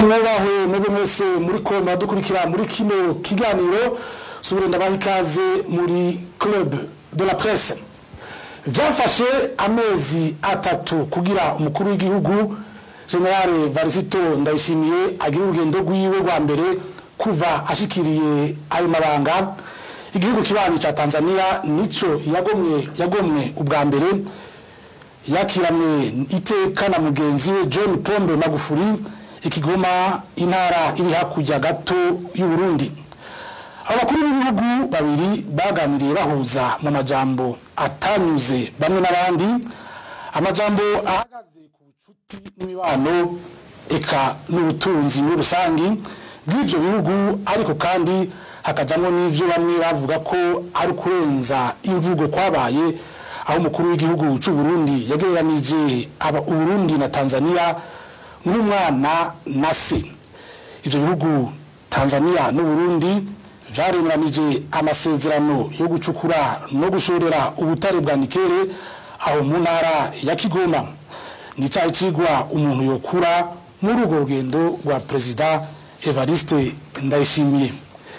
mwebahwe mwebwe mwese muri ko muradukurikira muri kino kiganiro subire ndabaha ikaze muri club de la presse vyafashe amezi atatu kugira umukuru w'igihugu generale varisito ndayishimiye agira urugendo rwiwe rwa mbere kuva ashikiriye ayo mabanga igihugu kibanyi ca tanzania nico yagomwe yagomwe ubwa mbere yakiramwe iteka na mugenzi we john pombe magufuri ikigoma intara iri hakurya gato y'uburundi abakuru b'ibihugu babiri baganiriye bahuza mu majambo atanyuze bamwe n'abandi amajambo ahagaze ku bucuti n'imibano eka n'ubutunzi muri rusangi bw'ivyo bihugu ariko kandi hakajamwo n'ivyo bamwe bavuga ko ari ukurenza imvugo kwabaye aho umukuru w'igihugu c'u Burundi yagereranije aba Uburundi na Tanzania nk'umwana na se ivyo bihugu Tanzania n'Uburundi vyaremeranije amasezerano yo gucukura no gushorera ubutare bwa nikere aho mu ntara ya Kigoma ni cyayi cigwa umuntu yokura muri urwo rugendo rwa perezida Evariste Ndayishimiye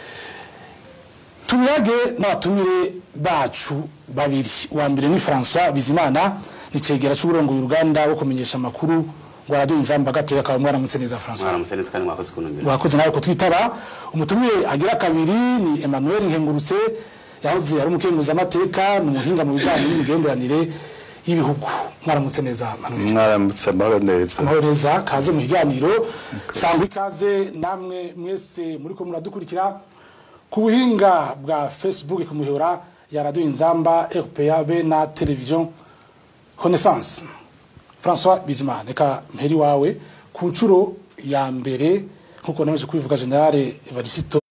tubiyage n'abatumire bacu babiri uwa mbere ni François Bizimana ni cegera c'uburongoye uruganda wo kumenyesha amakuru ngo radio inzamba gateka kawe mwaramutse neza François mwaramutse neza kandi mwakoze kuntumira wakoze nawe ko twitaba umutumire agira kabiri ni Emmanuel Nkengurutse yahoze ari umukenguza amateka ni umuhinga mu bijanye n'imigenderanire y'ibihugu mwaramutse neza Emmanuel mwaramutse amahoro neza amahoro neza kaze mu kiganiro sangwa ikaze namwe mwese muriko muradukurikira ku buhinga bwa facebook ku mihora ya radio inzamba rpa be na television renaissance françois bizimana reka mperi wawe ku nshuro ya mbere nk'uko nemeje kubivuga generale evarisito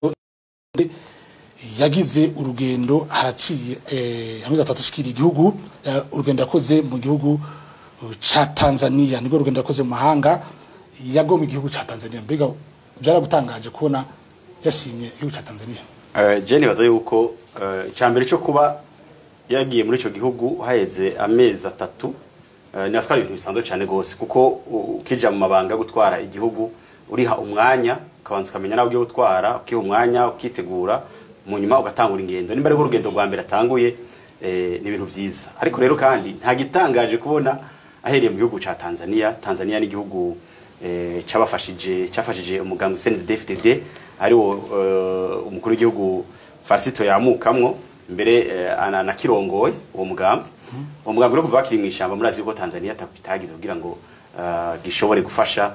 yagize urugendo haraciye eh, amezi atatu ashikira igihugu eh, urugendo yakoze mu gihugu ca tanzania nibwo urugendo yakoze mu mahanga yagomba igihugu ca tanzania mbega byaragutangaje kubona yashimye igihugu ca tanzania Eh, je nibaza yuko eh, icambere cyo kuba yagiye muri ico gihugu haheze amezi atatu eh, nibatwara ibintu bisanzwe cyane gose kuko u- ukija mu mabanga yo gutwara igihugu uriha umwanya ukabanza ukamenya nawe ugiye gutwara ukiha umwanya ukitegura mu nyuma ugatangura ingendo nimba ariko urugendo rwa mbere atanguye eh, ni ibintu vyiza ariko rero kandi nta gitangaje kubona ahereye mu gihugu ca Tanzania Tanzania ni igihugu eh, cabafashije cyafashije umugambi CNDD-FDD ari wo eh, umukuru w'igihugu Farisito yamukamwo mbere eh, ana- anakirongoye uwo mugambi uwo mugambi rero kuva bakiri mu ishamba murazi yuko Tanzania itagize kugira ngo eh, gishobore gufasha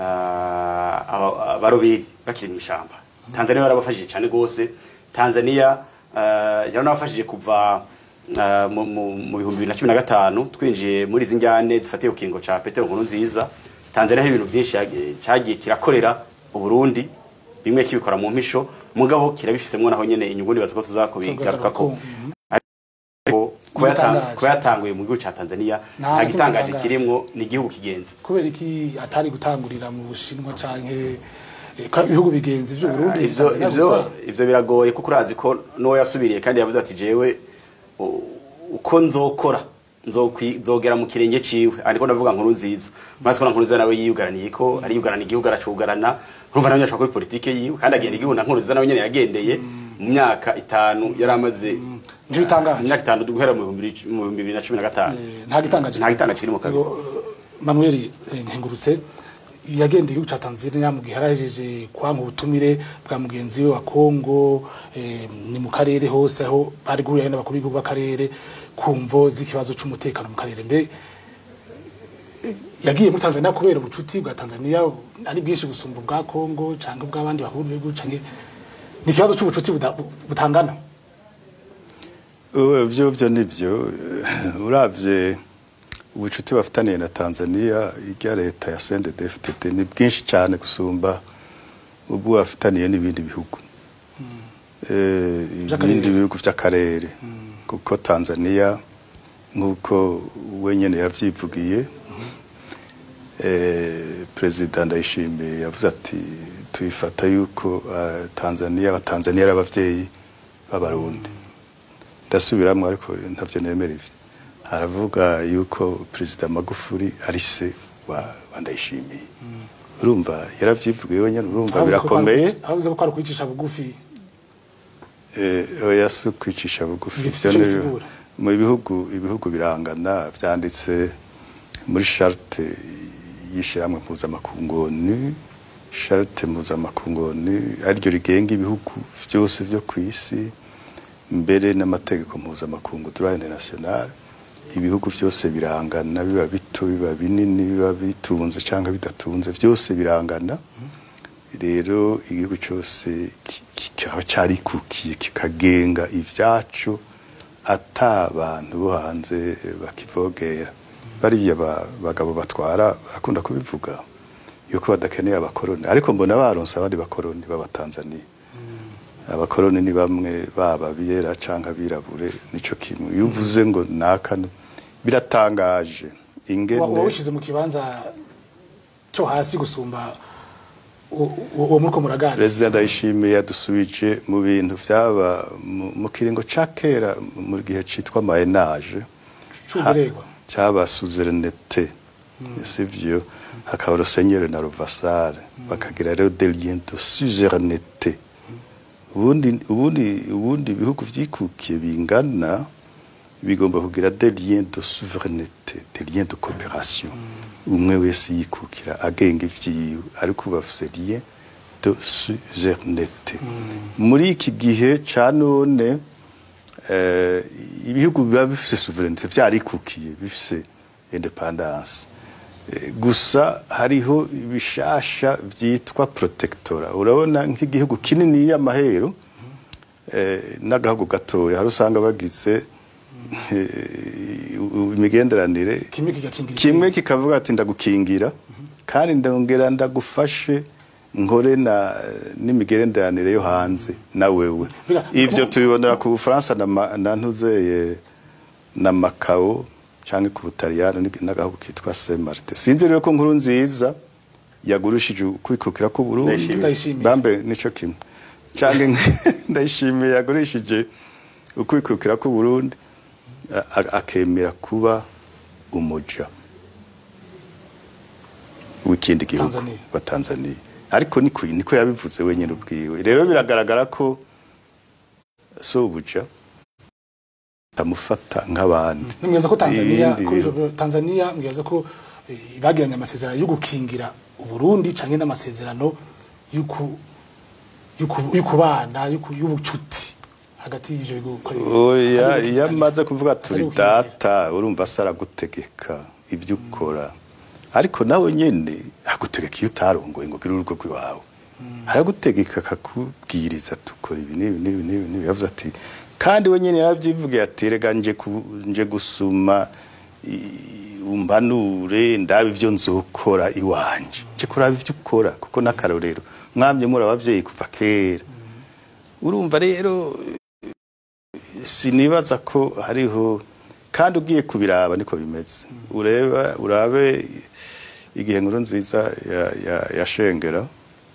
eh, aba- abaroberi bakiri mu ishamba Tanzania yarabafashije cyane gose Tanzania eh, yaranabafashije kuva eh, mu- mu mu bihumbi bibiri na cumi na gatanu twinjiye muri izi njyane zifatiye ku kiringo ca Petero Nkuru nziza Tanzania hari ibintu byinshi yag- cyagiye kirakorera Uburundi bimwe kibikora mu mpisho mugabo kirabifisemwo naho nyene inyungu nibaza ko tuzakubigarukako ariko kuba yatan- Igitangaje. kuba yatanguye mu gihugu ca Tanzania Nta nta na gitangaje kimwe kirimwo ni igihugu kigenzi kubera iki atari gutangurira mu bushinwa canke eh, ko ibihugu bigenzi vy'u Burundi ivyo Tanzania ivyo gusa. ivyo biragoye kuko urazi ko n'uwo yasubiriye kandi yavuze ati jewe u- uko nzokora nzokwi- nzogera mu kirenge ciwe ariko ndavuga nkuru nziza maze ko na nkuru nziza nawe yiyugaraniye ko ari yugarana igihugu aracugarana urumva nawe nyashaka kuri politike yiwe kandi agenda igihugu na nkuru nziza nawe nyene yagendeye mu myaka itanu yari amaze ntibitangaje imyaka itanu guhera mu bihumbi bibiri- mu bihumbi bibiri na cumi na gatanu Eh, nta gitangaje nta gitangaje kirimo kabisa Manuel eh, Nkengurutse yagendeye igihugu ca Tanzania mu gihe yarahejeje kwanga ubutumire bwa mugenzi we wa Kongo eh, ni mu karere hose aho bari guhurira n'abakuru b'igihugu b'akarere kumvo z'ikibazo c'umutekano mu karere mbe eh, yagiye muri Tanzania kubera ubucuti bwa Tanzania ari bwinshi gusumba ubwa Kongo canke ubw'abandi bakuru b'igihugu canke ni ikibazo c'ubucuti buda- butangana Uwe, vyo vyo nivyo eh, uravye ubucuti bafitaniye na Tanzania irya leta ya CNDD-FDD ni bwinshi cyane gusumba ubwo bafitaniye n'ibindi bihugu eh Vy'akarere. ibindi bihugu vy'akarere kuko Tanzania nk'uko wenyene yavyivugiye eh perezida ndayishimiye yavuze ati tuyifata yuko ah, Tanzania abatanzania ari abavyeyi b'abarundi ndasubiramwo ariko ntavyo nemera ivyo aravuga yuko perezida magufuri ari se wa, wa ndayishimiye urumva yaravyivugiye wenyine urumva Avuze ko kwari birakomeye ukwici- avuze ko kwari ukwicisha bugufi Eh, oya si ukwicisha bugufi Bifise Ivyo ico ni- bisigura. mu bihugu ibihugu birangana vyanditse muri charte y'ishiramwe mpuzamakungoni charte mpuzamakungoni ariryo rigenga ibihugu vyose vyo kw'isi mbere n'amategeko mpuzamakungu droit international ibihugu vyose birangana biba bito biba binini biba bitunze canke bidatunze vyose birangana rero igihugu cyose ki- kikaba carikukiye kikagenga ivyaco ata abantu bo hanze bakivogera bariya ba- bagabo batwara barakunda kubivuga yuko badakeneye abakoroni ariko mbona baronse abandi bakoroni b'abatanzaniya abakoroni ni bamwe baba biyera canke abirabure nico kimwe iyo uvuze ngo naka biratangaje ingene uba wishyize mu kibanza cyo hasi gusumba u- u- uwo muriko muraganira perezida ndayishimiye yadusubije mu bintu byaba mu- mu kiringo ca kera mu gihe citwa mayenage c'uburegwa cyaba suzerinete sivyo hakaba rosenyeri na rovasare bakagira rero des liens de suzerinete ubundi ubundi ubundi ibihugu vyikukiye bingana bigomba kugira des liens de souveraineté des liens de coopération umwe wese yikukira agenga ivyiwe ariko bafise lien de suzerinete muri iki gihe ca none eh, ibihugu biba bifise souveraineté vyarikukiye bifise independance Eh, gusa hariho ibishasha vyitwa protectora urabona nk'igihugu kinini y'amahero eh, n'agahugu gatoya hari usanga bagize eh, imigenderanire kimwe kigakingira kimwe ikindi. kikavuga ati ndagukingira kandi ndongera ndagufashe nkore na n'imigenderanire yo hanze na wewe Biga- ivyo mu- tubibonera ku Bufaransa na, ma- na ntuzeye na Macao canke ku Butaliyano ni- n'agahugu kitwa Saint Martin sinzi rero ko nkuru nziza yagurishije kwikukira ku Burundi Ndayishimiye. Ndayishimiye. bambe nico kimwe canke ndayishimiye yagurishije ukwikukira ku Burundi a- a- akemera kuba umuja w'ikindi gihugu Tanzania. wa Tanzania ariko niko niko yabivuze wenyine ubwiwe rero biragaragara ko so ubuja tamufata nk'abandi nimwibaza ko tanzania Ibindi kuri bihugu. ivyo tanzania mwibaza ko eh, bagiranye amasezerano yo gukingira uburundi canke n'amasezerano y'uku- y'uku- y'ukubana y'uku- y'ubucuti hagati y'ivyo bihugu ko ari- oya atari iyo gukingira. amaze kuvuga turi Atari gukingira. data urumva se aragutegeka ibyo ukora ariko nawe nyine agutegeka iyo utarongoye ngo ugire urugo rw'iwawe aragutegeka akakubwiriza tukora ibi n'ibi n'ibi n'ibi n'ibi yavuze ati kandi we nyine yarabyivugiye ati rega nje ku- nje gusuma i- umbanure ndabe ibyo nzokora iwanje nje kuraba ibyo ukora kuko n'akarorero mwamye muri abavyeyi kuva kera urumva rero sinibaza ko hariho kandi ugiye kubiraba niko bimeze ureba urabe igihe nkuru nziza ya, ya, ya shengera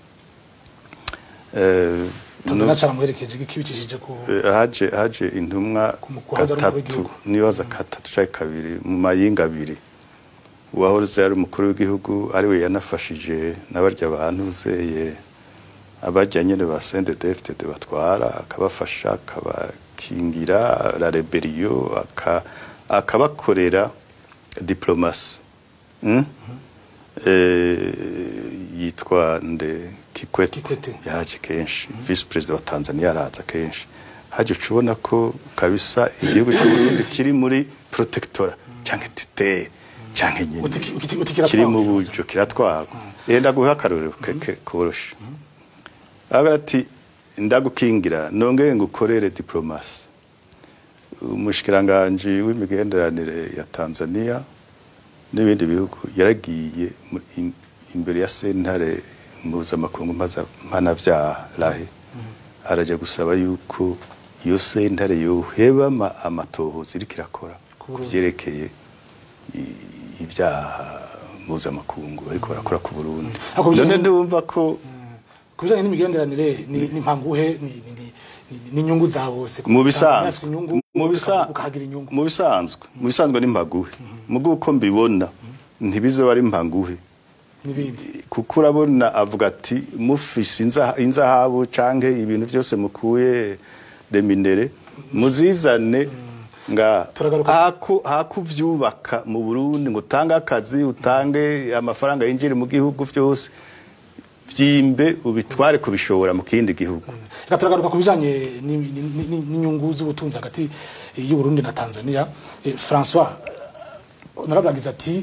eh, tanzania caramuherekeje gikibicishije ku Eh, haje haje intumwa Ku mukuhaza ari umukuru gatatu w'igihugu. nibaza gatatu canke kabiri mu mayinga abiri uwahoze ari umukuru w'igihugu ariwe yanafashije n'abarya bantu zeye abarya nyene ba CNDD-FDD batwara akabafasha akabakingira la rebellion aka akabakorera diplomasi mm? eh, yitwa nde Kikwete, Kikwete. yaraje kenshi vice president wa Tanzania yaraza kenshi haje ubona ko kabisa igihugu cy'uburundi kiri muri protectora cyangwa tuteye cyangwa nyine Uti- uti- uti kiratwagwa. kiri mu buryo kiratwagwa yenda guha akarorero keke koroshe agira ati ndagukingira nongeye ngukorere diplomasi umushikiranganji w'imigenderanire ya Tanzania n'ibindi bihugu yaragiye mu- in- imbere ya sentare mpuzamakungu mpanavyaha rahe araja gusaba yuko iyo sentare yoheba ama- amatohoza iriko irakora Ku ku Burundi. vyerekeye i- ibyaha mpuzamakungu bariko barakora ku Burundi Ariko bijanye none n- ndumva ko ku bijanye n'imigenderanire ni- ni mpanguhe ni- ni- ni- ni- ni inyungu za bose mu Tanzania afise bisanzwe inyungu mu uka- bisa- ukahagira inyungu mu bisanzwe mu bisanzwe ni mpaguhe mugo uko mbibona ntibizoba ari mpanguhe n'ibindi kuko urabona avuga ati mufise inza- inzahabu canke ibintu byose mukuye reminere muzizane nga Turagaruka- haku hakuvyubaka mu Burundi ngo utange akazi utange amafaranga yinjire mu gihugu vyose vyimbe ubitware kubishora mu kindi gihugu reka turagaruka ku bijanye ni- ni- ni- n'inyungu z'ubutunzi hagati y'u Burundi na Tanzania Eh, François narabwagize ati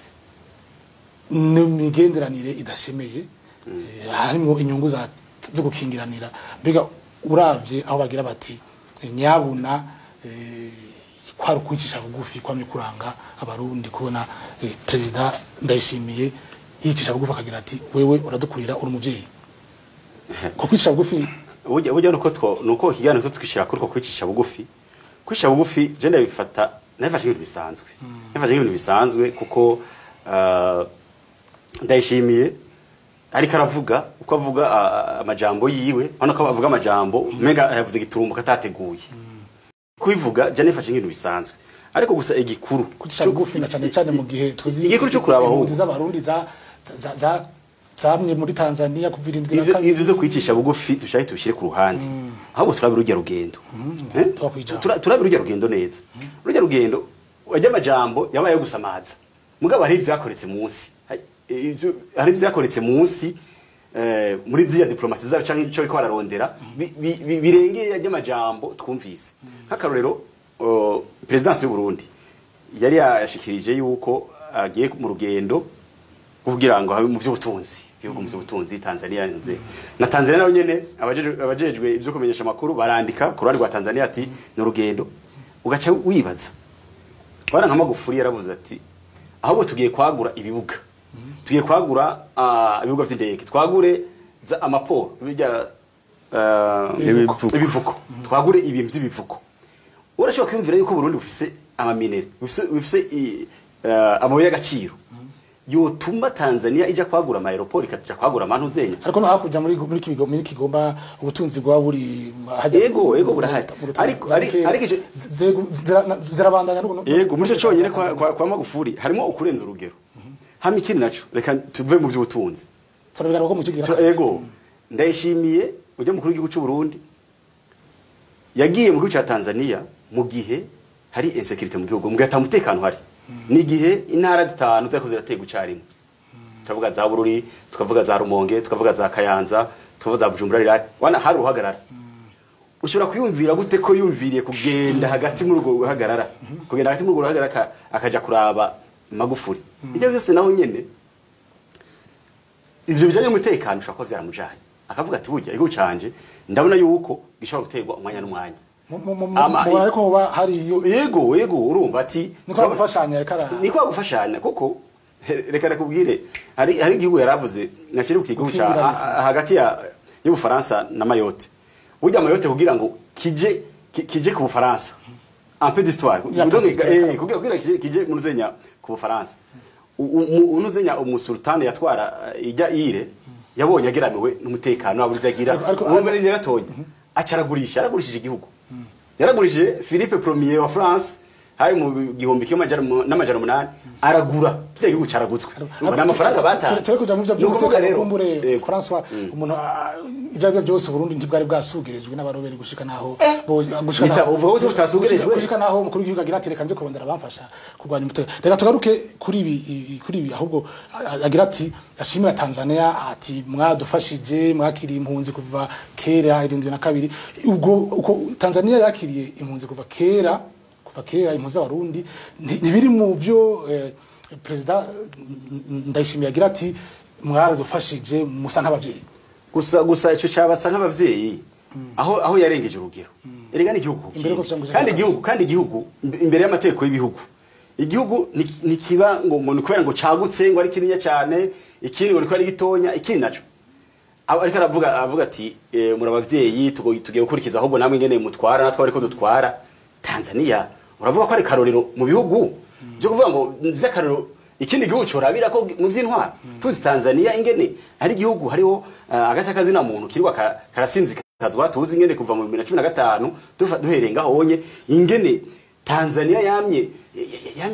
n'imigenderanire idashemeye eh, harimo inyungu za- zo gukingiranira mbega uravye aho bagira bati eh, nyabuna eh, kwari ukwicisha bugufi kwamye kuranga abarundi kubona eh, perezida ndayishimiye yicisha bugufi akagira ati wewe uradukurira uri umuvyeyi ko kwicisha bugufi burya burya nuko two nuko ikiganiro cyo twishira kuri ko kwicisha bugufi kwicisha bugufi je ndabifata nabifashe nk'ibintu bisanzwe nabifashe nk'ibintu bisanzwe kuko uh, ndayishimiye ariko aravuga uko avuga ah, amajambo yiwe urabona ko avuga amajambo mega yavuze igiturumbo katateguye kubivuga je nabifashe nk'ibintu bisanzwe ariko gusa igikuru kucisha bugufi na cyane cyane mu gihe tuzi igikuru cyo kuraba aho impunzi z'abarundi za za za zamye muri Tanzania kuva irindwi na Ibyo- kabiri ibyo zo kwicisha bugufi dushake tubishyire ku ruhande ahubwo turabira urujya rugendo Eh? twakwijana. Tura- turabira urujya rugendo neza urujya rugendo ajya amajambo yabaye yo gusamaza mugabo hari ibyakoretse munsi Hari- ibyo- hari ibyakoretse munsi eh, muri ziriya diplomasi zabo cyangwa icyo bariko bararondera bi- bi- bi- birengeye ajya amajambo twumvise nk'akarorero oh, perezidansi y'u Burundi yari yashikirije yuko agiye mu rugendo kugira ngo habe mu by'ubutunzi ibihugu mu by'ubutunzi Tanzania nze na Tanzania nayo nyene abajejwe abajejwe ibyo kumenyesha makuru barandika ku ruhande rwa Tanzania ati ni urugendo ugaca wibaza bana nka Magufuli yaravuze ati ahubwo tugiye kwagura ibibuga tugiye kwagura ah, ibibuga vy'indege twagure za- amaporo bijya ah, Ibivuko. ibivuko twagure ibintu by'ibivuko urashobora kwiyumvira yuko Burundi bufise amaminere bufise bufise i- eh, amabuye y'agaciro yotuma Tanzania ija kwagura ama aeroport ikaja kwagura amantu zenya ariko no hakurya muri muri kigo muri kigomba ubutunzi bwa buri hajya Yego, yego, burahari. mu rutunzi Ariko- za ari- Bukera. ariko ico- Zego- zira- zirabandanya no yego muri cyo cyonyine kwa, kwa, kwa Magufuli harimo ukurenza urugero hama ikindi naco reka tuve mu by'ubutunzi turabigaruka ko mu kigira Tura- yego ndayishimiye ujya mukuru w'igihugu cy'u Burundi yagiye mu gihugu cya Tanzania mu gihe hari insecurity mu gihugu mu gihe atamutekano hari ni igihe intara zitanu zariko zirategwa icarimwe tukavuga za Bururi tukavuga za Rumonge tukavuga za Kayanza tukavuga za Bujumbura rirari wana hari uruhagarara ushobora kwiyumvira gute ko yumviriye kugenda hagati muri urwo ruhagarara kugenda hagati muri urwo ruhagarara aka- akaja kuraba Magufuli ibyo byose naho nyene ivyo bijanye n'umutekano ushobora kuba vyaramujanye akavuga ati burya igihugu canje ndabona yuko gishobora guterwa umwanya n'umwanya Mu- mu- mu- Ama- mubona ariko hoba hari iyo yego yego urumva ati niko gufashanya reka ara- niko gufashanya kuko reka nakubwire hari hari igihugu yaravuze nakiri ku gihugu cya Ukingurana. ha- hagati ya y'ubufaransa na mayotte burya mayotte kugira ngo kije ki- kije ku bufaransa un peu d'histoire Ya Donc, petite eh, histoire. kugira kugira kije kije mu nuzenya ku bufaransa unuzenya umusultani yatwara eh, ijya ire yabonye ageramiwe n'umutekano wabo agira Ariko- ariko- urumva ni gatonya acaragurisha yaragurishije igihugu yaragurishije Philippe Premier wa France hari mu gihumbi kimwe amajana- n'amajana umunani aragura kiriya gihugu caragutswe urumva ni amafaranga batanze turi kuja mu byo Ni ukuvuga rero kumbure yego. François umuntu ah, ivyo arivyo byose Burundi ntibwari bwasugirijwe n'abaroberi gushika naho bo- gushika Nita, naho- uvuga ko tutasugirijwe? gushika- gushika naho umukuru w'igihugu agira ati reka nje kurondera abamfasha kurwanya umutekano reka tugaruke kuri ibi i- kuri ibi ahubwo a- agira ati ashimira Tanzania ati mwadufashije mwakiriye impunzi kuva kera irindwi na kabiri ubwo uko Tanzania yakiriye impunzi kuva kera kuva kera impunzi z'abarundi nti- ntibiri mu byo eh, perezida mm, ndayishimiye agira ati mwaradufashije musa nk'abavyeyi gusa gusa ico cabasa nk'abavyeyi aho aho yarengeje urugero erega ni igihugu Imbere kindi. ko tuja mu kandi ijambo. igihugu kandi igihugu imbe- imbere y'amategeko y'ibihugu igihugu ni- ni kiba ngo ngo ni kubera ngo cagutse ngo ari kinini cyane ikindi ngo ni kubera ari gitonya ikindi naco Aba- ariko aravuga avuga ati eh, muri abavyeyi tugo- tugiye gukurikiza ahubwo namwe ingene mutwara natwe ariko dutwara Tanzania uravuga ko ari karorero mu bihugu byo kuvuga ngo vy'akarorero ikindi gihugu corabira ko mu vy'intwara tuzi Tanzania ingene ari igihugu hariho uh, agati kazina muntu kirwa ka- karasinzikazwa tuzi ingene kuva mu 2015 dufa duhereye ngaho onye ingene Tanzania yamye yamye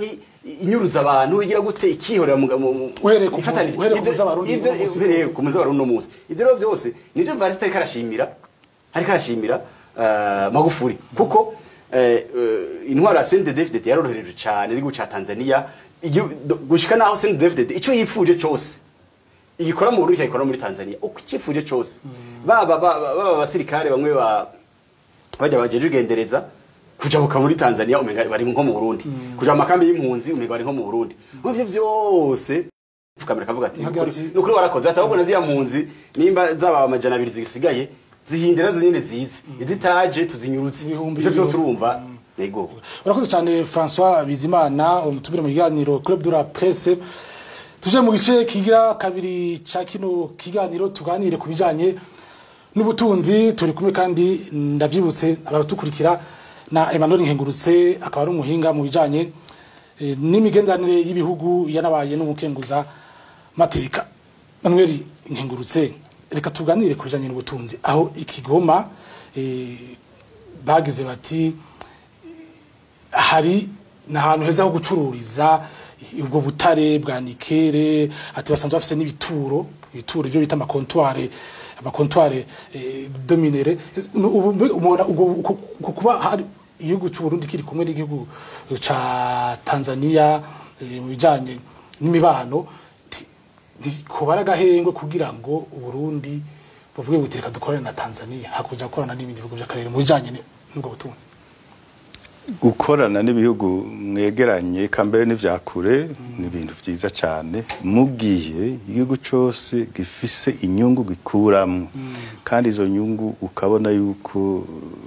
inyuruza abantu igira gute ikihorera mu mu- Uhereye ku ifatanije. muzi- uhereye ku Ibyo- muzi w'Abarundi ibyo- uno munsi. uhereye ku muzi w'Abarundi uno munsi ibyo rero byose nibyo Evariste ariko arashimira ariko arashimira eh, Magufuli kuko eh, eh, intwaro ya CNDD-FDD yarorohereje cyane n'igihugu ca Tanzania igihu- do- gushika naho CNDD-FDD ico yipfuje cose igikora mu Burundi ikayikora muri Tanzania uko icifuje cose baba baba baba abasirikare bamwe ba bajya bajeje ugendereza kujabuka muri Tanzania umenga bari nko mu Burundi kuja mu makambi y'impunzi umenga bari nko mu Burundi muvyo byose fukamira kavuga ati Nkagira ati- nukuri warakoze atabwo na ziya mpunzi nimba zaba amajana abiri zisigaye zihindira zinyene zize izitaje tuzinyurutse Ibihumbi ivyo byose ibihumbi. urumva yego urakoze cyane francois bizimana umutubire mu kiganiro club de la presse tuje mu gice kigira kabiri cya kino kiganiro tuganire ku bijyanye n'ubutunzi turi kumwe kandi ndabyibutse abatukurikira na emmanuel nkengurutse akaba ari umuhinga mu bijyanye eh, n'imigenderanire y'ibihugu yanabaye n'umukenguza mateka manuel nkengurutse reka tuganire ku bijyanye n'ubutunzi aho ikigoma eh, bagize bati hari n'ahantu heza ho gucururiza ubwo butare bwa nikere ati basanzwe bafite n'ibituro ibituro ibyo bita amakontware amakontware eh, dominere ubu mbe- umubona ubwo uko- uko kuba hari igihugu cy'u Burundi kiri kumwe n'igihugu ca Tanzania eh, mu bijanye n'imibano ti- ntikuba ari agahengwe kugira ngo uburundi buvuge buti reka dukorane na tanzania hakurya gukorana n'ibindi bihugu by'akarere mu bijanye ni- n'ubwo butunzi gukorana n'ibihugu mwegeranye kambere n'ivyakure ni ibintu vyiza cyane mugihe igihugu cyose gifise inyungu gikuramwo kandi izo nyungu ukabona yuko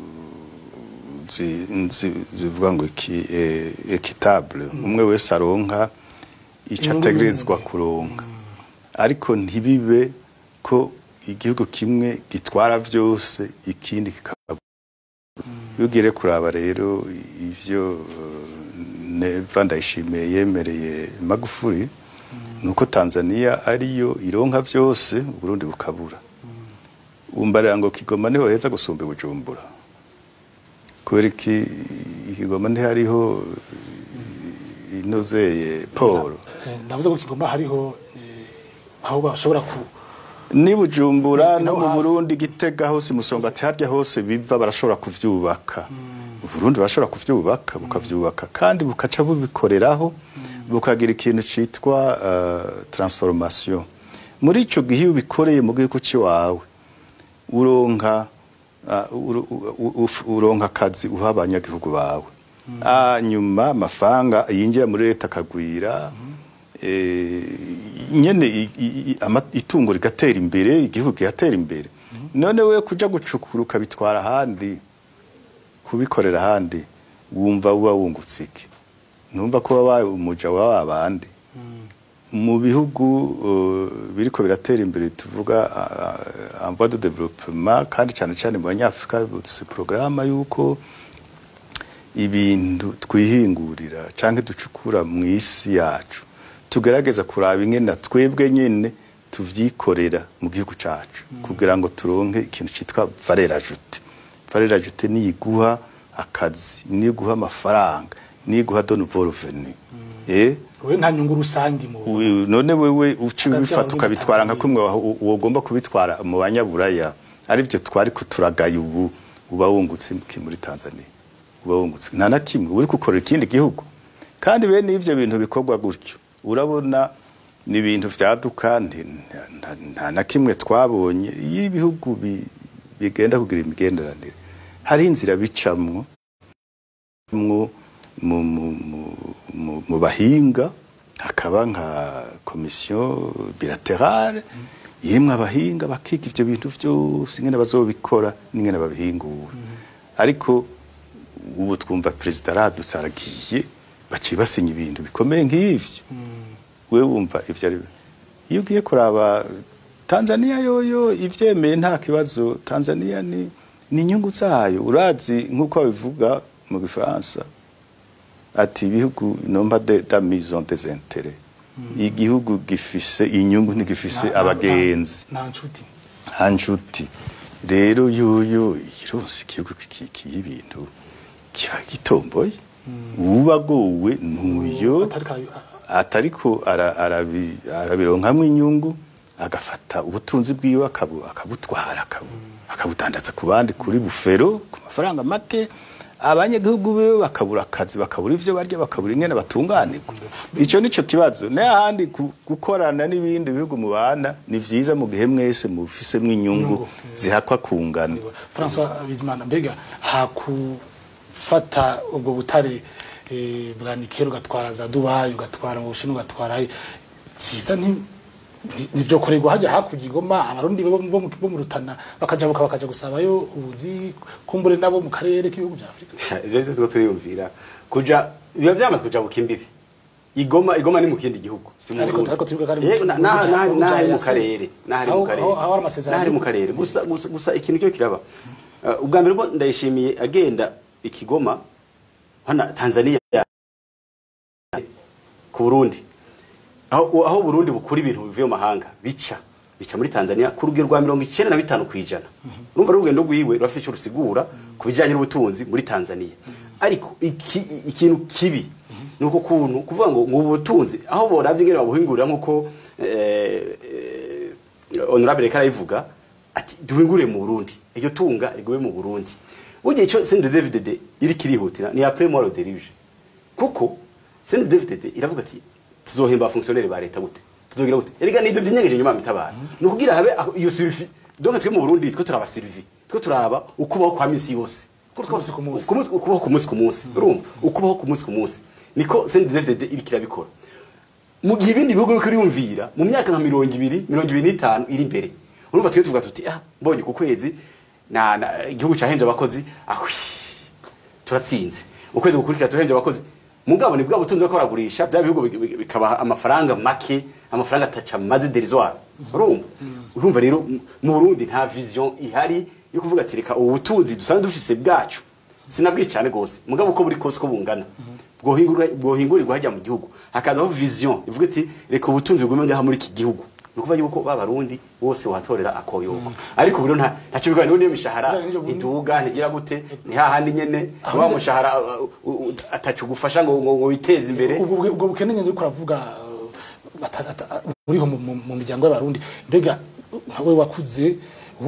zi- zi- zivuga ngo iki eh, equitable umwe wese aronka ico Inyungu ategerezwa y'umwe. kuronka ariko ntibibe ko igihugu kimwe gitwara vyose ikindi kikaba iyo ugire kuraba rero ivyo eh, neva ndayishimiye yemereye magufuri ni uko tanzania ariyo ironka vyose uburundi bukabura umbarira ngo kigoma niho heza gusumba i bujumbura kubera iki ikigoma ntihariho eh, inozeye paul Eh, ndavuze ko kigomba hariho eh, aho bashobora ku ni bujumbura Ni- no no mu hafi. burundi gitega hose musonga ati harya hose biva barashobora kuvyubaka uburundi barashobora kuvyubaka bukavyubaka kandi bukaca bubikoreraho bukagira ikintu citwa uh, transformation muri ico gihe iyo ubikoreye mu gihugu ciwawe uronka uh, uro- u- u- uronka akazi uha abanyagihugu bawe hanyuma amafaranga yinjira muri leta akagwira eh, nyene i- i- i- ama- itungo rigatera imbere igihugu kigatera imbere none we kuja gucukura ukabitwara ahandi kubikorera ahandi wumva uba wungutse iki numva ko wabaye umuja wa babandi mu bihugu uh, biriko biratera imbere tuvuga uh, en voie de développement kandi cyane cyane mu banyafrika bufise porogaramu yuko ibintu twihingurira canke ducukura mu isi yacu tugerageza kuraba ingene twebwe nyene tuvyikorera mu gihugu cacu kugira ngo turonke ikintu citwa valeur ajoute valeur ajoute niyo iguha akazi niyo iguha amafaranga niyo iguha de nouveau revenu eh we nta nyungu rusange mu Wi- none wewe uci Hagati ubifata y'Abarundi ukabitwara na nka kumwe wa- u- wogomba kubitwara mu banyaburaya arivyo twari kuturagaye ubu uba wungutse iki muri Tanzania uba wungutse nta na kimwe uri gukorera ikindi gihugu kandi bene ivyo bintu bikorwa gutyo urabona ni ibintu vyaduka nti- nta- nta- nta na kimwe twabonye iyo ibihugu bi- bigenda kugira imigenderanire hari inzira bicamwo mu mu mu mu- mu- mu bahinga hakaba nka komisiyo bilaterale irimwo abahinga bakiga ivyo bintu vyose ingene bazobikora n'ingene babihingura ariko ubu twumva perezida aradutse aragiye baciye basinya ibintu bikomeye nk'ivyo we wumva ivyo ari iyo ugiye kuraba tanzania yoyo ivyemeye nta kibazo tanzania ni ni inyungu zayo urazi nk'uko babivuga mu gifaransa ati ibihugu nomba de da maison des intérêts igihugu gifise inyungu ntigifise abagenzi nta nshuti nta nshuti rero yuyu ironse igihugu kikiye ibintu kiba gitomboye ubagowe nuyo atari ka- atariko ara- arabi- arabironkamwo inyungu agafata ubutunzi bwiwe akabu- akabutwara akabu- akabudandaza ku bandi kuri bufero ku mafaranga make abanyagihugu biwe bakabura akazi bakabura ivyo barya bakabura ingene batunganirwa ico nico kibazo n'ahandi ku- gukorana n'ibindi bihugu mubana ni vyiza mu gihe mwese mufisemwo inyungu zihakwa kungana François Bizimana mbega hakufata ubwo butare eh, bwa Nikero ugatwara za Dubai ugatwara mu Bushinwa ugatwara he, vyiza nti ni- nivyo korerwa hajya hakurya igoma abarundi bo bo mu- bo mu rutana bakajabuka bakaja gusabayo ubuzi kumbure nabo mu karere k'ibihugu vya Afrika ivyo nivyo turiko turiyumvira kuja biba vyamaze kuja buka imbibi igoma igoma ni mu kindi gihugu si mu Ariko Burundi. ariko twibuka ko ari mu- Yego, na- mu naha- bihugu naha- vya- nahari mu vya karere nahari mu Aho- karere aho- aho hari amasezerano nahari mu y'ibihugu. karere gusa gusa gusa ikintu cyo kiraba Uh, ubwa mbere bwo ndayishimiye agenda ikigoma hana Tanzania ku Burundi aho aho Burundi bukura ibintu bivuye mu mahanga bica bica muri Tanzania ku rugero rwa mirongo icyenda na bitanu ku ijana urumva n'urugendo rwiwe rurafite icyo rusigura ku bijyanye n'ubutunzi muri Tanzania ariko iki, ikintu kibi ni uko kuntu kuvuga ngo ngo ubu butunzi aho borabye ingene babuhingurira nk'uko eh, eh, honorable Kara ivuga ati duhingure mu Burundi iryo tunga rigume mu Burundi ugiye cyo sende David iri kirihutira ni après moi le dirige kuko sende David iravuga ati tuzohemba fonctionnaire ba leta gute tuzogira gute erega nivyo byinyegeje nyuma mitabara no kugira habe aho iyo survie donc twe mu Burundi twe turaba survie twe turaba ukubaho kwa misi yose Ku munsi ku munsi. ku munsi ukubaho ku munsi ku munsi urumva ukubaho ku munsi ku munsi niko sende David iri kirabikora mu gihe ibindi bihugu biriko birumvira mu myaka nka mirongo ibiri mirongo ibiri n'itanu iri imbere urumva twe tuvuga tuti ah mbonye ku kwezi na, na igihugu cahenje abakozi ahwi turatsinze ukwezi gukurikira tuhenje abakozi mugabo ni bwa butunzi bwo baragurisha bya bihugu bi- bi- bikabaha amafaranga make amafaranga ataca maze derisoire urumva urumva rero mu- mu Burundi nta vision ihari yo kuvuga ati reka ubu butunzi dusanzwe dufise bwacu sinabwiye cyane gose mugabo uko buri kose ko bungana bwohingurwa bwohingurirwa hajya mu gihugu hakazaho vision ivuga iti reka ubutunzi bugume ngaha muri iki gihugu ni ukuvuga yuko ba barundi bose watorera akoyoko ariko buri nta ntacyo biganiro niyo mishahara Bijanye n'ibyo Burundi. ntiduga ntigira gute ni hahandi nyene wa mushahara uh, uh, uh, atacu gufasha ngo ngo ngo witeze imbere ubwo bwe- ubwo bukene nyine uriko uravuga uh, bata- ata- buriho mu- mu- mu miryango y'abarundi mbega nkawe wakuze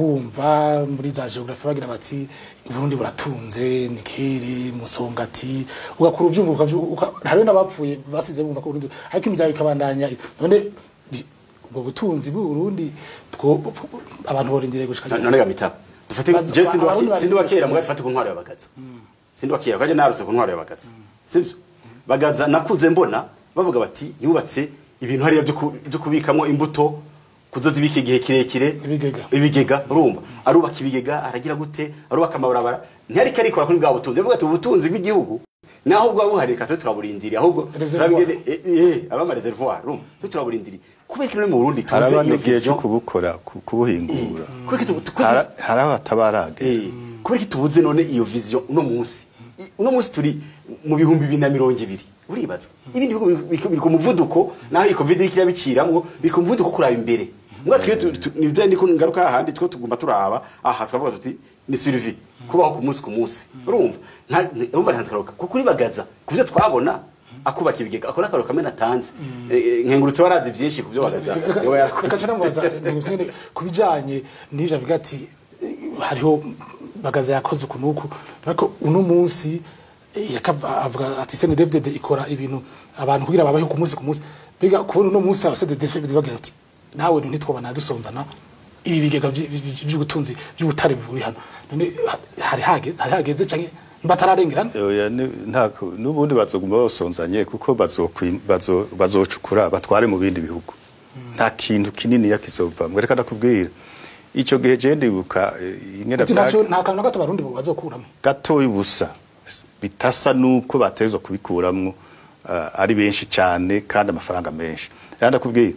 wumva muri za geography bagira bati uburundi buratunze nikere musongati ugakura uvyumva ukavyu- uka- hariho n'abapfuye basize bumva ko uburundi ariko imiryango ikabandanya none bi- ubwo butunzi bw'uburundi bwo abantu borindiriye gushika none gamita dufate Bazo- je sindi wa abarundi sindi wa bari- kera mugati dufate ku ntwaro y'abagaza sindi wa kera kaje narutse ku ntwaro y'abagaza sivyo bagaza nakuze mbona bavuga bati yubatse ibintu hariya byo ku- byo kubikamwo imbuto kuzozibika igihe kirekire Ibigega. ibigega urumva arubaka ibigega aragira gute arubaka amabarabara ntiyariko arikora kuri bwa butunzi avuga ati ubutunzi bw'igihugu naho bwa buhari reka twe turaburindiriye ahubwo Reservoir. turabigene eh, eh abama reservoir urumva twe turaburindiriye kubera ko no mu Burundi tuze haraba iyo n'igihe cyo vision kubukora ku- kubuhingura kubera ko tu- kubera ko- Hara- hari abatabaraga Eh, kubera ko tubuze none iyo vision uno munsi I- uno munsi turi mu bihumbi bibiri na mirongo ibiri uribaza ibindi bihugu biri- biri biri ku muvuduko naho iyi covid iriko irabiciramwo biri ku muvuduko wo kuraba imbere mbwa twe tu- tu- nivyo ndiko ngaruka hahandi two tugomba turaba aha twavuga tuti ni survie kubaho ku munsi ku munsi urumva nta urumva nta karoka kuko uribagaza ku byo twabona akubaka ibigega akora akaroka kamena atanze Eh, eh, nkengurutse warazi vyinshi ku byo bagaza yoba reka yarakoze tunamubaza ngusene ku bijanye n'ivyo avuga ati eh, hariho bagaza yakoze uku nuku ariko uno munsi eh, yakava- avuga ati sene David ikora ibintu abantu kugira babaho ku munsi ku munsi biga kubona uno munsi abasede David bagira ati nawe ntitwobana dusonzana ibi bigega vy- vy- vy'ubutunzi by'ubutare buri hano none ha- hari hageze hari hageze canke batararengerana Oya, ni- ntako n'ubundi bazoguma basonzanye kuko bazokwi- bazo- bazocukura batware mu bindi bihugu nta kintu kinini yakizovamwe reka ndakubwira ico gihe je ndibuka eh, ingene ati vya- ntaco nta kantu na gato abarundi bo bazokuramo gatoya ubusa bitasa nuko batezwa kubikuramwo uh, ari benshi cyane kandi amafaranga menshi rero ndakubwiye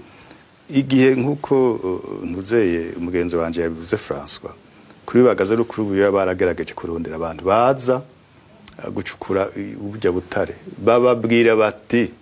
igihe nk'uko uh, ntuzeye umugenzi wanje yabivuze François kuri bagaze rukuru buya baragerageje kurondera abantu baza uh, gucukura i- ubujya butare bababwira bati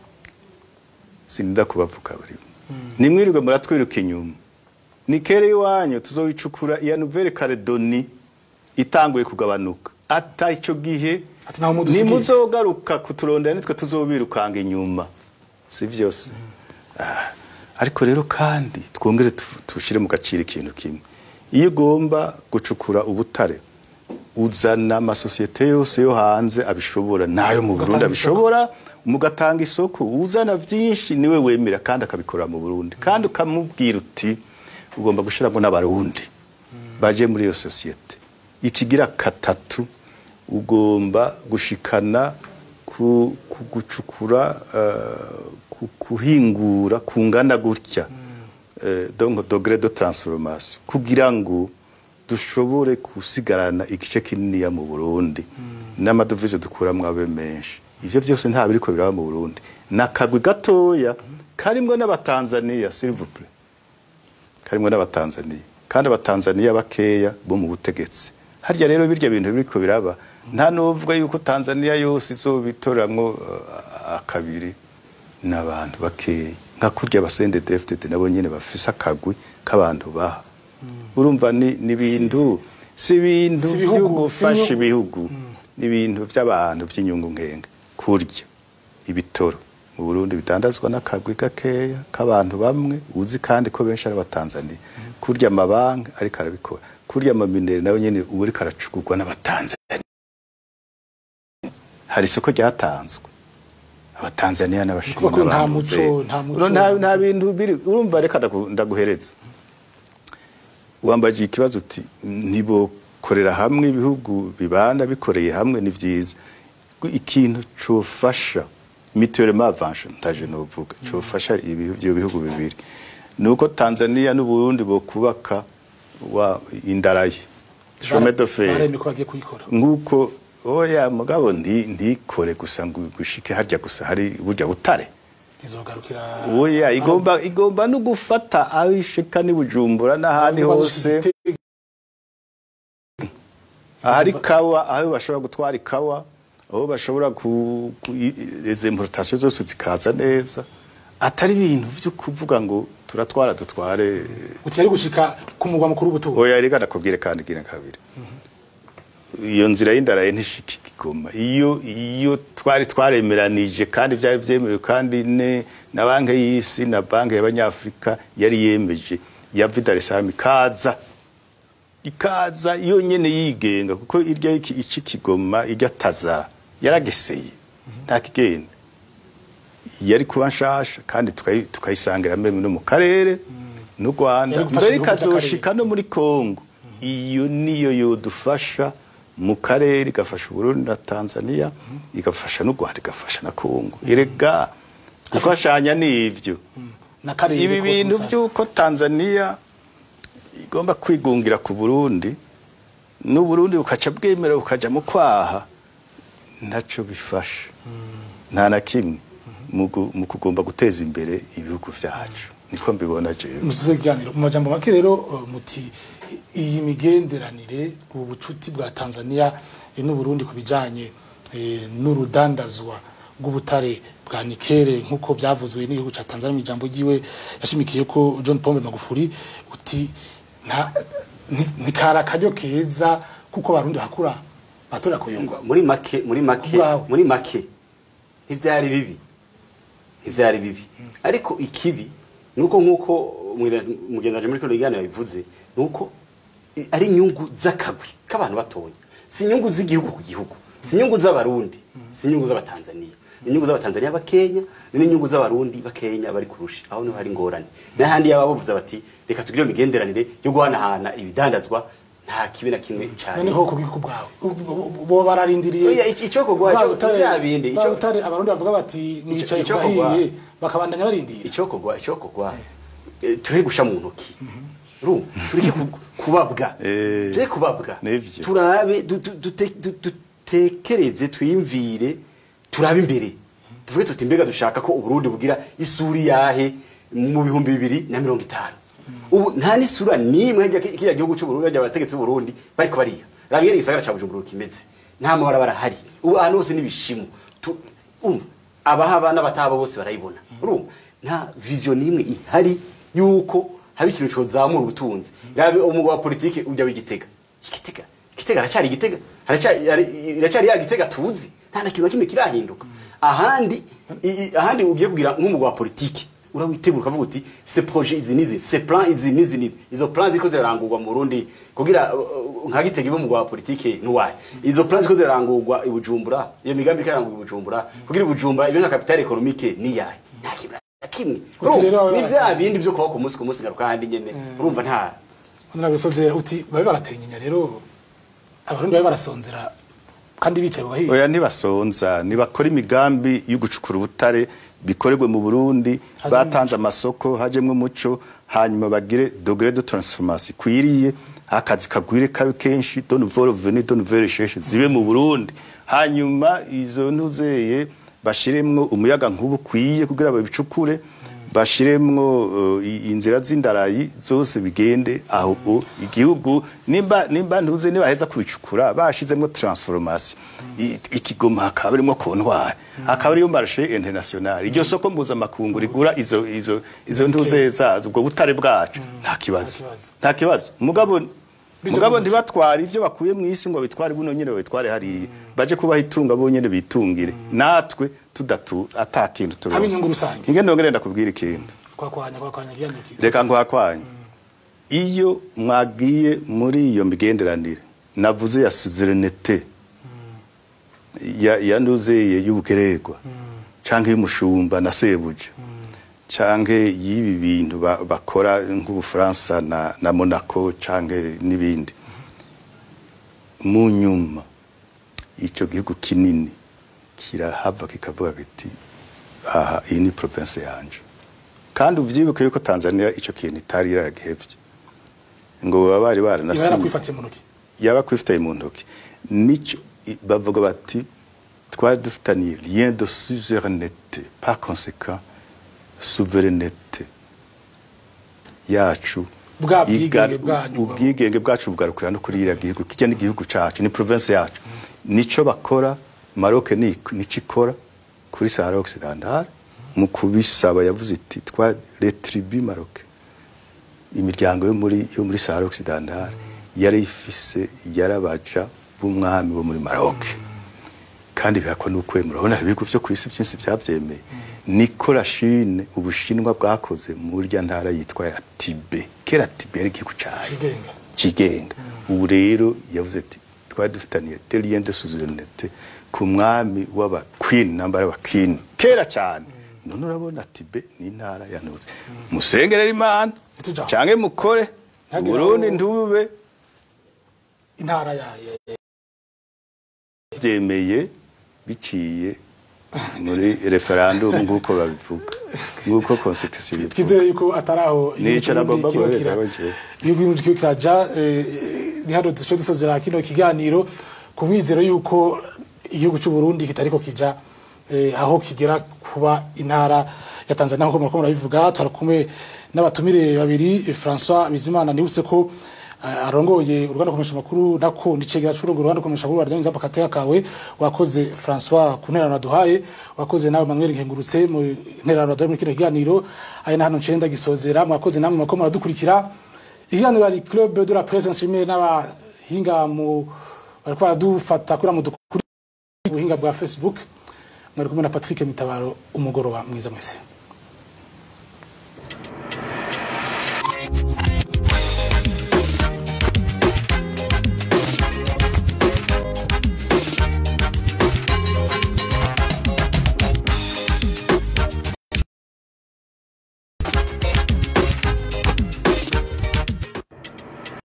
sinida kubavuga bari nimwirirwe muratwiruka inyuma ni kere iwanyu tuzowicukura iya Nouvelle Calédonie itanguye kugabanuka ata icyo gihe ati naho mudusigiye nimuzogaruka kuturondera nitwe tuzobirukanga inyuma si vyose Ah, ariko rero kandi twongere tu- tushire mu gaciro ikintu kimwe iyo ugomba gucukura ubutare uzana amasosiyete yose yo hanze abishobora nayo mu Burundi Ugatanga abishobora mugatanga isoko uzana vyinshi niwe wemera kandi akabikora mu Burundi kandi ukamubwira uti ugomba gushiramo n'abarundi baje muri iyo sosiyete ikigira katatu ugomba gushikana ku, ku gucukura eh, ku, kuhingura kungana gutya eh, donc degré de transformation kugira ngo dushobore gusigarana igice kininiya mu Burundi n'amadovize dukuramwo abe menshi ivyo vyose nta biriko biraba mu Burundi nakagwi gatoya karimwo n'abatanzania s'il vous plaît karimwo n'abatanzania kandi abatanzania bakeya bo mu butegetsi harya rero birya bintu biriko biraba nta nuvuga yuko tanzania yose izobitoramwo uh, akabiri n'abantu bakeya nka kurya abasende dfdd nabo nyene bafise akagwi k'abantu baha urumva ni ni ibintu si ibintu Si ibihugu, vyo si gufasha inyungu. ibihugu ni ibintu vy'abantu vy'inyungu nkenga kurya ibitoro mu Burundi bidandazwa n'akagwi gakeya k'abantu bamwe uzi kandi ko benshi ari abatanzania kurya amabanki ariko arabikora kurya amaminere nayo nyene ubu ariko aracugurwa n'abatanzania hari isoko ryatanzwe abatanzania n'abashinwa Kuvuga ko nta n'abantu muco, be. nta muco. Uno nta nta bintu biri urumva reka ndagu- ndaguhereza wambaje ikibazo uti ntibokorera hamwe ibihugu bibana bikoreye hamwe ni vyiza ikintu cofasha mutuellement avanche ndaje novuga cofasha ibi- ivyo bihugu bibiri nuko Tanzania n'u Burundi bokubaka wa indaraye chemin de fer baremye ko bagiye kuyikora nguko oya mugabo ndi ndikore gusa ngo gushike harya gusa hari burya butare izogarukira oya igomba igomba no gufata aho ishika ni bujumbura n'ahandi hose ahari kawa aho bashobora gutwara ikawa aho bashobora ku, ku i- izo importation zose zikaza neza atari ibintu vyo kuvuga ngo turatwara dutware uti yari gushika ku mugwa mukuru w'ubutunzi oya reka ndakubwire kandi gira kabiri iyo nzira y'indaraye ntishika igoma iyo iyo twari twaremeranije kandi byari byemewe kandi ne na banki y'isi na banki y'abanyafrika yari yemeje ya Dar es Salaam ikaza ikaza yonyene yigenga kuko irya iki ici kigoma irya tazara yarageseye nta kigenda yari kuba nshasha kandi tukayi- tukayisangira mbere no mu karere n'u Rwanda Yari gufasha mbere ibihugu by'akarere. ikazoshika no muri Kongo iyo niyo yodufasha mu karere igafasha Burundi na Tanzania igafasha n'u Rwanda igafasha na Kongo erega gufashanya ni ivyo n'akarere ibi kose bintu musanze. by'uko Tanzania igomba kwigungira ku Burundi n'u Burundi bukaca bwemera bukaja mu kwaha ntaco bifasha nta na kimwe mu gu- mu kugomba guteza imbere ibihugu vyacu niko mbibona jewe musuze ikiganiro mu majambo make rero uh, muti iyi migenderanire ubu bucuti bwa Tanzania eh, n'u Burundi ku bijanye eh, n'urudandazwa rw'ubutare bwa nikere nk'uko byavuzwe n'igihugu ca Tanzania mu ijambo ryiwe yashimikiye ko John Pombe Magufuli uti nta ni- ni kara karyo keza kuko barundi hakura batora kuyungwa muri make muri make Kubwawe. muri make ntibyari bibi ntibyari bibi ariko ikibi nuko nkuko mugendaje muri kino kiganiro yabivuze nuko i- ari inyungu z'akagwi k'abantu batonya si inyungu z'igihugu ku gihugu si inyungu z'abarundi si inyungu z'abatanzaniya ni inyungu z'abatanzaniya bakenya ni n'inyungu z'abarundi bakenya bari kurusha aho niho hari ingorane n'ahandi yaba bavuze bati reka tugire iyo migenderanire yo guhanahana ibidandazwa nta kibi na kimwe cyane noneho ku bwiko bwawe bo bararindiriye Oya, ico- icokogwa Ba cyo- Butare- bya bindi, ba ico- Butare abarundi bavuga bati mwicaye ku icokogwa. bahiye bakabandanya barindira icokogwa icokogwa eh, tureke gusha mu ntoki ru tureke ku- kubabwa Eh, tureke kubabwa nivyo. turabe du- du- dute- du- dutekereze twiyumvire turabe imbere tuvuge tuti mbega dushaka ko uburundi bugira isuri yahe mu bihumbi bibiri na mirongo itanu ubu nta n'isura n'imwe hirya ki- kiriya gihugu cy'uburundi hirya abategetsi b'uburundi bariko bariya rangere igisagara ca bujumbura kimeze nta mabarabara ahari ubu ahantu hose n'ibishimo Tu- umva abahaba n'abatahaba bose barayibona urumva nta vision n'imwe ihari yuko haba ikintu cozamura ubutunzi rabe umugwa wa politike ujya w'igitega igitega igitega aracyari igitega aracyari ari- iracyari ya gitega tuzi nta na kintu na kimwe kirahinduka ahandi i- i- ahandi ugiye kugira nk'umugwa wa politiki urawitegura ukavuga uti se projet izi nizi se plan izi nizi nizi izo plan ziko zirarangurwa mu Burundi kugira uh, uh, nka gitega ibo mugwa wa politiki nuwaye izo plan ziko zirarangurwa i Bujumbura iyo migambi ikarangurwa i Bujumbura kugira i Bujumbura ibe nka capital économique ni yaye nta kintu na kimwe Uti rero Urumva, ni baba- vya bindi byo kubaho ku munsi ku munsi ngaruka handi nyene urumva nta honorable sozera uti babe baratenyenya rero abarundi babe barasonzera kandi bicaye bahiye oya ntibasonza ntibakora imigambi yo gucukura ubutare bikorerwe mu burundi Hajemwo batanze amasoko hajemwo umuco hanyuma bagire dogere de transformation ikwiriye akazi kagwire kabe kenshi de nouvelle venue de nouvelle recherche zibe mu burundi hanyuma izo ntuzeye bashiremwo umuyaga nkuba ukwiye kugira babicukure bashiremwo uh, i- inzira z'indarayi zose bigende aho o- igihugu nimba nimba ntuze nibaheza kubicukura bashizemwo transformation I- ikigoma hakaba arimo kontwari hakaba ariyo marché international iryo soko mpuzamakungu rigura izo izo izo ntuze zazo ubwo butare bwacu nta kibazo kibazo. nta kibazo mugabo Bijo mugabo mu muco. ntibatware ivyo bakuye mu isi ngo bitware buno nyene babitware hariya baje kubaha itunga bonyene bitungire natwe tudatu ata kintu turonse Haba inyungu rusange. ingene nongere ndakubwira ikintu kwakwanya kwakwanya byanyukiye reka nkwakwanya iyo mwagiye muri iyo migenderanire navuze ya suzerinete ya ya nuzeye y'ubugererwa canke y'umushumba na sebuja canke y'ibi bintu ba- bakora nk'ubufaransa na, na monaco canke n'ibindi mu nyuma ico gihugu kinini kirahava kikavuga kiti aha iyi ni province yanje kandi uvyibuke yuko Tanzania ico kintu itari yaragihevye ngo baba bari iba baranasinye yarakwifatiye mu ntoki yaba kwifitaye mu ntoki nico i- bavuga bati twari dufitaniye lien de suzerinete par conséquent souveraineté yacu Bwa bwigenge igar- bwanyu. ubwigenge bwacu bugarukira no kuri iriya gihugu kijya n'igihugu cacu ni province yacu nico bakora Maroc ni nico ikora kuri Sahara Occidentale mu kubisaba yavuze iti twa les tribus Maroc imiryango yo muri yo muri Sahara Occidentale yari ifise yarabaja b'umwami wo muri Maroc kandi bihakwa n'ukwemera urabona ibihugu vyo ku isi byinshi vyavyemeye niko Chine ubushinwa bwakoze muri rya ntara yitwa ya Tibet kera Tibet yari igihugu cayo kigenga kigenga ubu rero yavuze ati twari dufitaniye des liens de souveraineté ku mwami w'aba queen namba y'aba king kera cyane none urabona Tibet ni intara yanuze musengerera imana Ntituja. canke mukore Ntihagire Burundi aho- ntube intara yayo byemeye biciye muri referendum nk'uko babivuga nk'uko constitution bivuga twizere yuko atari aho Nico nagomba guhereza baje. igihugu kiriko kiraja eh, ni hano duce dusozera kino kiganiro ku mwizero yuko igihugu cy'u Burundi kitariko kija eh, aho kigera kuba intara ya Tanzania nk'uko muriko murabivuga twari kumwe n'abatumire babiri eh, François Bizimana nibutse ko eh, arongoye uruganda komesha makuru nako nicegera c'urongo uruganda komesha makuru aryanyiza pakateka kawe wakoze François ku nterano duhaye wakoze nawe Manuel Nkengurutse mu nterano duhaye muri kino kiganiro aya na hano ncenda gisozera mwakoze namwe mwako muradukurikira ikiganiro ari club de la presse nshimire n'abahinga mu bariko baradufata kuri mu buhinga bwa Facebook mwari kumwe na Patrick Mitabaro umugoroba mwiza mwese